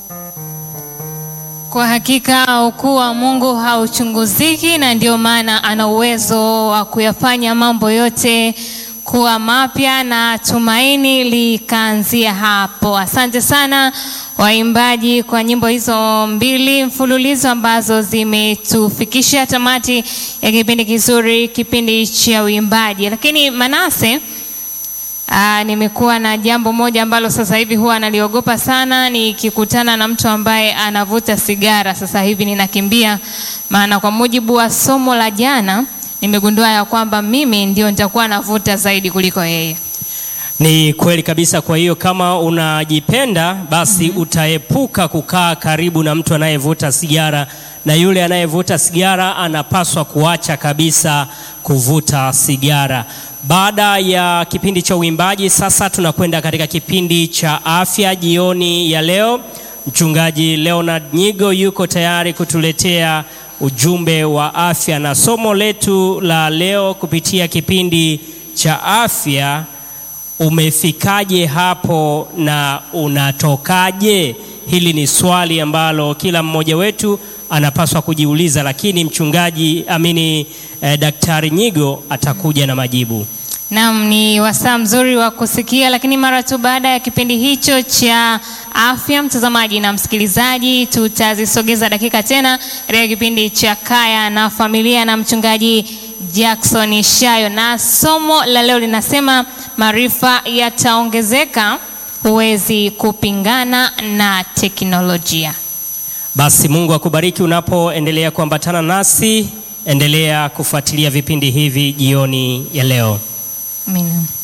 Kwa hakika ukuu wa Mungu hauchunguziki, na ndio maana ana uwezo wa kuyafanya mambo yote kuwa mapya, na tumaini likaanzia hapo. Asante sana waimbaji kwa nyimbo hizo mbili mfululizo ambazo zimetufikisha tamati ya kipindi kizuri, kipindi cha uimbaji. Lakini Manase, Aa, nimekuwa na jambo moja ambalo sasa hivi huwa naliogopa sana nikikutana na mtu ambaye anavuta sigara. Sasa hivi ninakimbia, maana kwa mujibu wa somo la jana nimegundua ya kwamba mimi ndio nitakuwa navuta zaidi kuliko yeye. Ni kweli kabisa. Kwa hiyo kama unajipenda basi utaepuka kukaa karibu na mtu anayevuta sigara, na yule anayevuta sigara anapaswa kuacha kabisa kuvuta sigara. Baada ya kipindi cha uimbaji, sasa tunakwenda katika kipindi cha afya jioni ya leo. Mchungaji Leonard Nyigo yuko tayari kutuletea ujumbe wa afya, na somo letu la leo kupitia kipindi cha afya Umefikaje hapo na unatokaje? Hili ni swali ambalo kila mmoja wetu anapaswa kujiuliza, lakini mchungaji amini eh, Daktari Nyigo atakuja na majibu. Naam, ni wasaa mzuri wa kusikia, lakini mara tu baada ya kipindi hicho cha afya, mtazamaji na msikilizaji, tutazisogeza dakika tena katika kipindi cha kaya na familia na mchungaji Jackson Shayo, na somo la leo linasema maarifa yataongezeka, huwezi kupingana na teknolojia. Basi Mungu akubariki unapoendelea kuambatana nasi, endelea kufuatilia vipindi hivi jioni ya leo. Amina.